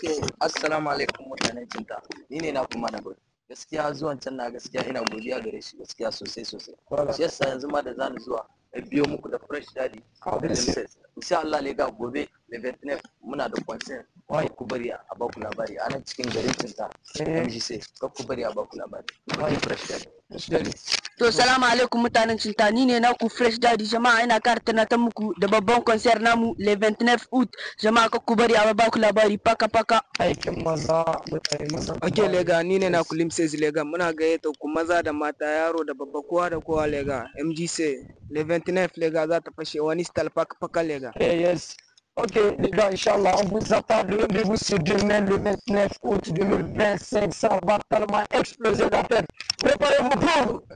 Okay, assalamu alaikum mutanen cinta. Ni ne na kuma na gudu. Gaskiya zuwan can na gaskiya ina godiya gare shi gaskiya sosai sosai. Shi yasa yanzu ma da zani zuwa na biyo muku da fresh daddy. Insha Allah lega gobe da Vietnam muna da concert. Wai ku bari a baku labari a nan cikin garin cinta. MG sai ka ku bari a baku labari. Wai fresh daddy. To salamu alaikum mutanen cinta ni ne naku fresh daddy jama'a ina kara tunatar muku da babban concert namu le 29 août jama'a ka ku bari a ba ku labari paka paka aikin maza mutane maza Ok lega ni ne na kulim says lega muna gayyata ku maza da mata yaro da babba kowa da kowa lega MGC le 29 lega za ta fashe wani style paka paka lega Eh, yes Ok, les gars, Inch'Allah, on vous attend le rendez-vous sur demain, le 29 août 2025. Ça va tellement exploser la tête. Préparez-vous pour